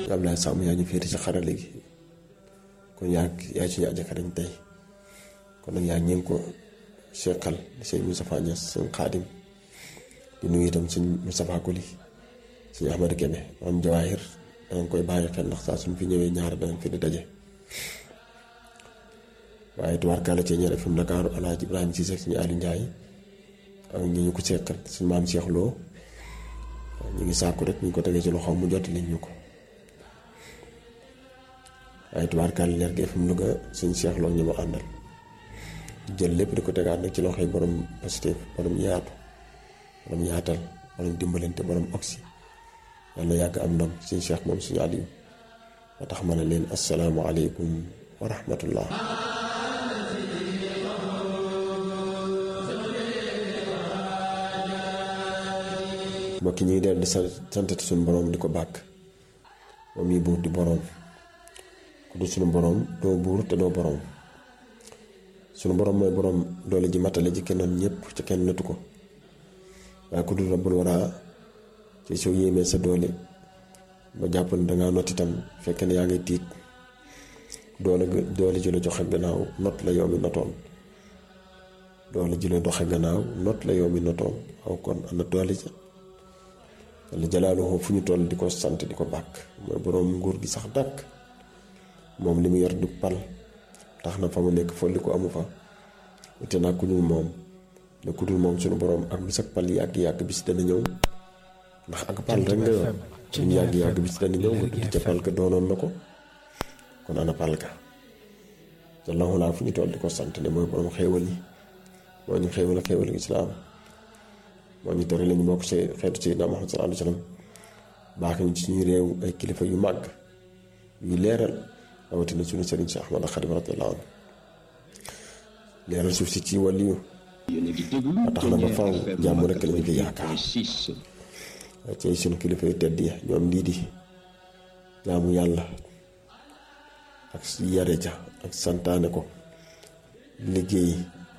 Abdoulaye Samb yaa ñu féete ci xarale gi kon yaa yaa ci ñu ajaka dañ tey kon nag yaa ngeen ko seqal di sëñ Moustapha Niass sëñ Xaadim di nuyu itam sëñ Moustapha Koli sëñ Ahmadou Kébé am jawaahir danañ koy bàyyi xel ndax saa suñ fi ñëwee ñaar danañ fi di daje waaye tubaarkàlla ci ñaar fi mu Ndakaaru Alaaji Ibrahima Cissé suñu Aliou Ndiaye ak ñi ñu ko seqal suñu maam Cheikh Lo ñu ngi sàkku rek ñu ko tegee ci loxoom mu jot liñ ñu ko waaye tubaarkàlla leer gi fi mu Louga suñu Cheikh Lo ñu ma àndal jël lépp di ko tegaat nag ci loxoy borom positif borom yaatu borom yaatal borom dimbalante borom oxy yàlla yàgg am ndam suñu Cheikh moom suñu Aliou ba tax ma ne leen asalaamaaleykum wa rahmatullah mbokk yi ñu ngi dellu di santati suñu borom di ko bàkk moom yi buur di borom ku du suñu borom doo buur te doo borom suñu borom mooy borom doole ji matale ji kennoon ñëpp ci kenn nëtu ko waaye ku dul rabbul waraa ci soo yéemee sa doole ba jàpp ne dangaa not itam fekk ne yaa ngi tiit doole doole ji la joxe gannaaw not la yow mi notoon doole ji la doxe gannaaw not la yow mi notoon aw kon ana doole ja walla jalaaluhu fu ñu toll di ko sant di ko bàkk mooy boroom nguur gi sax dàkk moom li mu yor du pal tax na fa mu nekk folli ko amu fa wute naa ku dul moom ne ku dul moom suñu boroom ak lu sax pal yàgg-yàgg bis dana ñëw ndax ak pal rek nga yor suñu yàgg-yàgg bis dana ñëw nga dugg ca pal ka doonoon na ko kon ana pal ka jallahu laa fu ñu toll di ko sant ne mooy boroom xéewal yi moo ñu xéewal xéewal islaam moo ñu tere lañu bokk ci xeetu Seydina Muhammad sallallahu alayhi wa sallam baax ñu ci suñu réew ay kilifa yu màgg yu leeral rawatina suñu sëriñ si Ahmad Xadim radiyallahu anhu leeral suuf si ci wàllu ba tax na ba faw jàmm rekk lañu fi yaakaar ci suñu kilifa yu tedd yi ñoom lii di jaamu yàlla ak yare ja ak santaane ko liggéey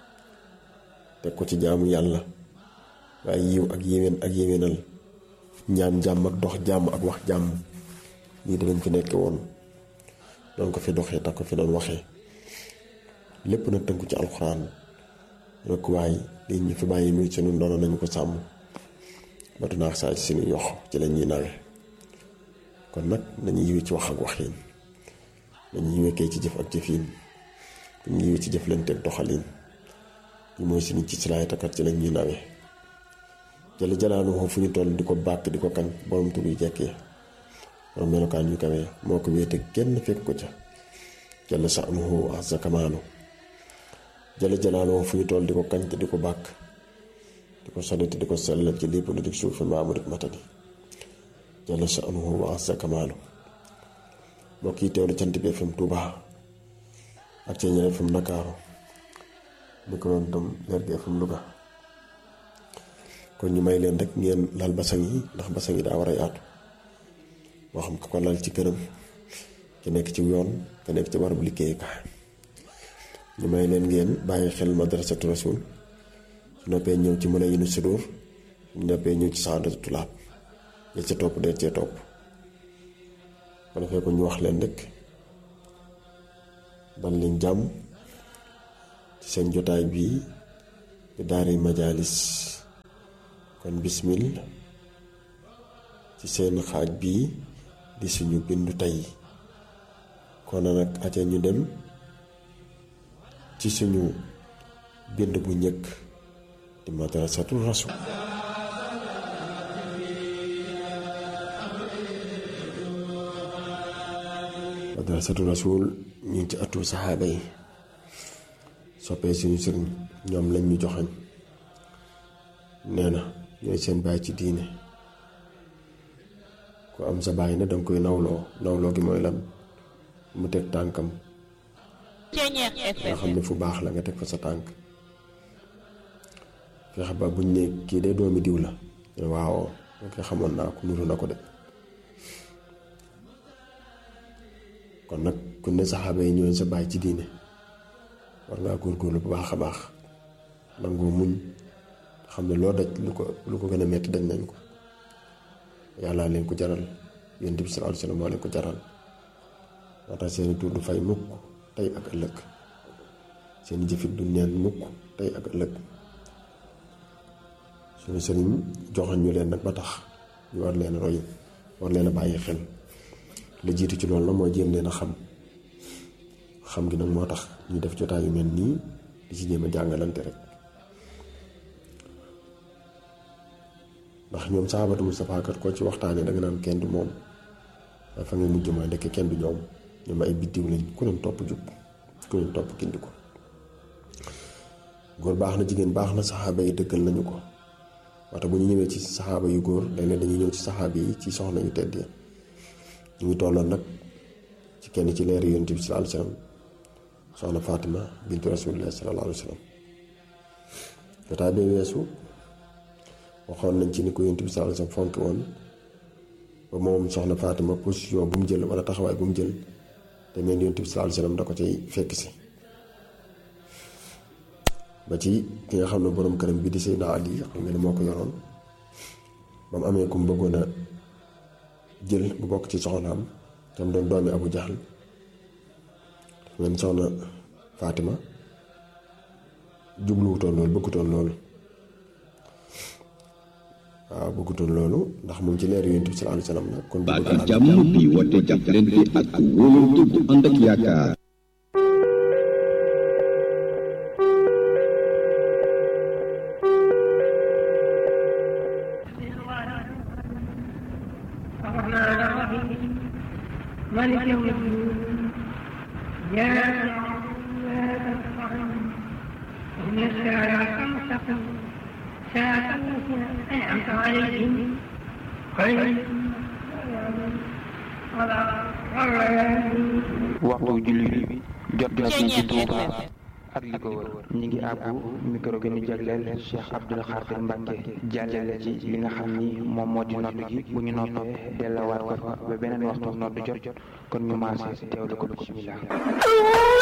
teg ko ci jaamu yàlla waaye yiw ak yéwén ak yéwénal ñaan jàmm ak dox jàmm ak wax jàmm lii danañ fi nekke woon doon ko fi doxee tax ko fi doon waxee lépp na tënku ci alxuraan rek waaye lii ñu fi bàyyi muy sunu ndono nañu ko sàmm ba du naax saa ci suñu yox ci la ñuy nawe kon nag nañu yiwe ci wax ak waxiin nañu yiwe kay ci jëf ak jëfiin nañu yiwe ci jëflante ak doxaliin li mooy suñu ci silaay takat ci la ñuy nawe jële jalaaluhu fu ñu toll di ko bàkk di ko kañ borom tur yu jekkee borom melokaan yu kawee moo ko wéete kenn fekk ko ca jële sa'nuhu azza kamaalu jële jalaaluhu fu ñu toll di ko kañ te di ko bàkk di ko sori te di ko sellal ci lépp lu dig suuf fi maamu dik matadi jële sa'nuhu azza kamaalu mbokk yi teewlu cant bi FM Touba ak ci ñeneen FM Ndakaaru di ko doon tam leer gi FM Louga kon ñu may leen rek ngeen lal basang yi ndax basang yi daa war a yaatu moo xam ko ko lal ci këram ki nekk ci yoon ka nekk ci barabu liggéeyukaay ñu may leen ngeen bàyyi xel madrasatu rasul su noppee ñëw ci mën a yinu sudur su noppee ñëw ci saadatu tulaab ya ca topp dee cee topp ba defee ko ñu wax leen rek dal leen jàmm ci seen jotaay bii di daari majalis kon bismil ci seen xaaj bii di suñu bindu tey kon nag aca ñu dem ci suñu bind bu njëkk di madrasatu rasul madrasatu rasul ñu ngi ci atu saxaaba yi soppee suñu sëriñ ñoom lañ ñu joxañ nee na ñooy seen baay ci diine ku am sa baay na danga koy nawloo nawloo gi mooy lan mu teg tànkam nga xam ne fu baax la nga teg fa sa tànk fexe ba buñ ne kii de doomi diw la waaw nga xamoon naa ko nuru na ko de kon nag ku ne saxaaba yi ñooy sa baay ci diine war ngaa góorgóorlu bu baax a baax nangoo muñ xam ne loo daj lu ko lu ko gën a metti dañ nañ ko yàlla leen ko jaral yonent bi sallallahu alayhi wasallam moo leen ko jaral moo tax seeni tur du fay mukk tey ak ëllëg seeni jëfit du neen mukk tey ak ëllëg suñu sëriñ joxoon ñu leen nag ba tax ñu war leen roy war leen a bàyyi xel la jiitu ci loolu la mooy jéem leen a xam xam gi nag moo tax ñu def jotaay yu mel nii di ci jéem a jàngalante rek ndax ñoom saxaabatu Mustafaa kat koo ci waxtaanee danga naan kenn du moom waaye fa nga mujj mooy ndekk kenn du ñoom ñoom ay biddiw lañ ku leen topp jub ku leen topp gindi ko góor baax na jigéen baax na saxaaba yi dëggal nañu ko waxta bu ñu ñëwee ci saxaaba yu góor léeg-léeg dañuy ñëw ci saxaaba yi ci soxna yu tedd yi ñu ngi tolloon nag ci kenn ci leer yonent bi sallallahu alayhi wasallam soxna Fatima bintu rasulillah sallallahu alayhi wasallam jotaay bi weesu waxoon nañ ci ni ko yonent bi sallallahu alayhi wasallam fonk woon ba moom soxna Fatima position bu mu jël wala taxawaay bu mu jël te mel yonent bi sallallahu alayhi wasallam da ko cay fekk si ba ci ki nga xam ne borom këram bi di Seydina Ali xam nga ne moo ko yoroon ba mu amee ku mu bëggoon a jël bu bokk ci soxnaam tam doon doomi Abu Jahl men soxna Fatima jubluwutoon loolu bëggutoon loolu waaw bëggutoon loolu ndax moom ci leer yonent bi sallallahu alayhi wasallam la kon baatu jàmm bi woote jàppalante ak wóolante bu ànd ak yaakaar الرحمن الرحيم مالك يوم الدين إياك نعبد وإياك نستعين اهدنا الصراط المستقيم صراط الذين أنعمت عليهم غير المغضوب عليهم ولا الضالين waxtu julli bi jot jot na ci Touba ak li ko wër ñi ngi àbbu micro gi ñu jagleel Cheikh Abdoul Khadir Mbacke jàllale ci li nga xam ni moom moo di nodd gi bu ñu noppee dellawaat ko fa ba beneen waxtu nodd jot jot kon ñu maase teewlu ko bismillah